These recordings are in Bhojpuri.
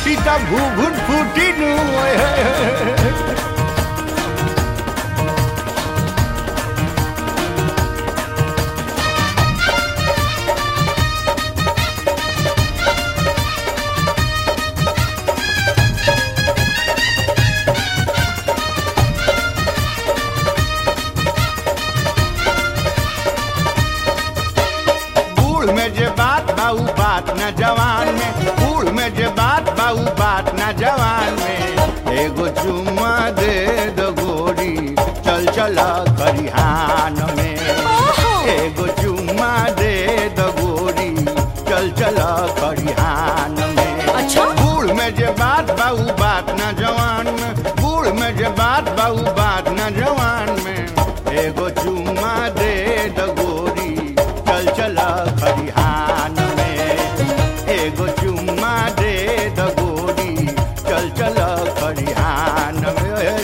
फूटी त भूभुन फूटी नु ओए होए होए। बूढ़ में जे बात बाऊ बात न जवान में बूढ़ में जे बात बाऊ बात न जवान में एगो चुम्मा दे दो गोरी चल चला खरिहान में ओहो एगो चुम्मा दे दो गोरी चल चला खरिहान में अच्छा बूढ़ में जे बात बाऊ बात न जवान में बूढ़ में जे बात बाऊ बात न जवान में एगो चुम्मा दे द गोरी चल चला खरिहान में एगो चुम्मा दे द गोरी चल चला खरिहान में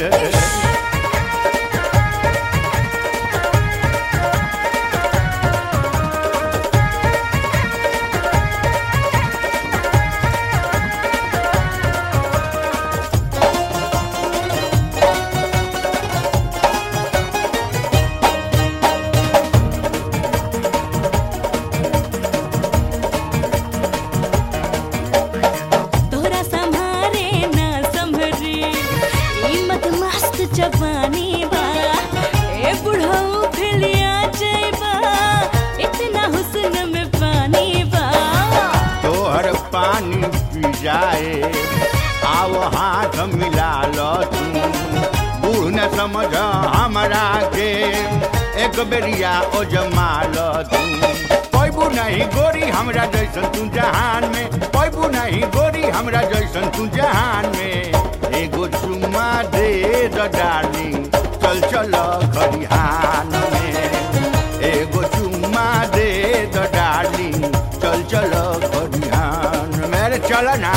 तोरा संभारे ना संभरी ई मत मस्त जवानी बा ए बुढ़ऊ फिलिया जइबा इतना हुस्न में पानी बा तोहर पानी पी जाए आओ हाथ मिला लो तू बूढ़ न समझ हमरा के एक बेरिया ओ जमा लो तू पैबू नहीं गोरी हमरा जैसन तू जहान में पैबू नहीं गोरी हमरा जैसन तू जहान में एगो चुम्मा दे द डार्लिंग चल चल खरिहान में एगो चुम्मा दे द डार्लिंग चल चल खरिहान मेरे चल ना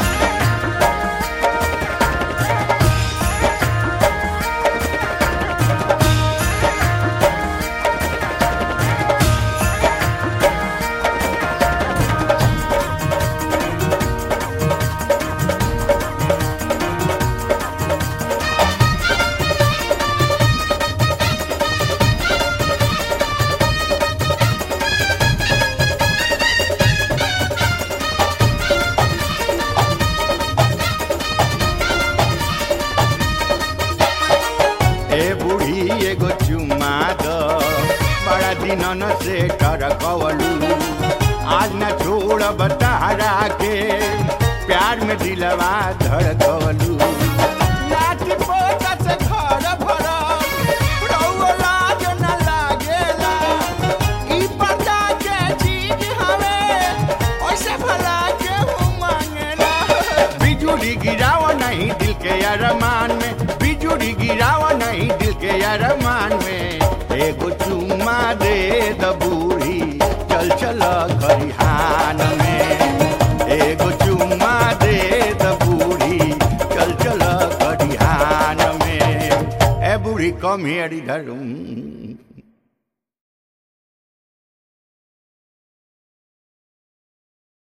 ए बूढ़ी एगो चुम्मा द बड़ा दिनन से टरकवलू आज न छोड़ बतारा के प्यार में दिलवा धड़कवलू लाठी पोता से घर भरल, रउआ लाज न लागेला। ई पता के चीज हवे, ओइसे भला केहू मांगेला। बिजुली गिराव नहीं दिल के अरमान में बिजुली गिराव नहीं दिल के अरमान में एगो चुम्मा दे द बूढ़ी चल चल खरिहान में एगो चुम्मा दे द बूढ़ी चल चल खरिहान में ए बूढ़ी कम हियर इधर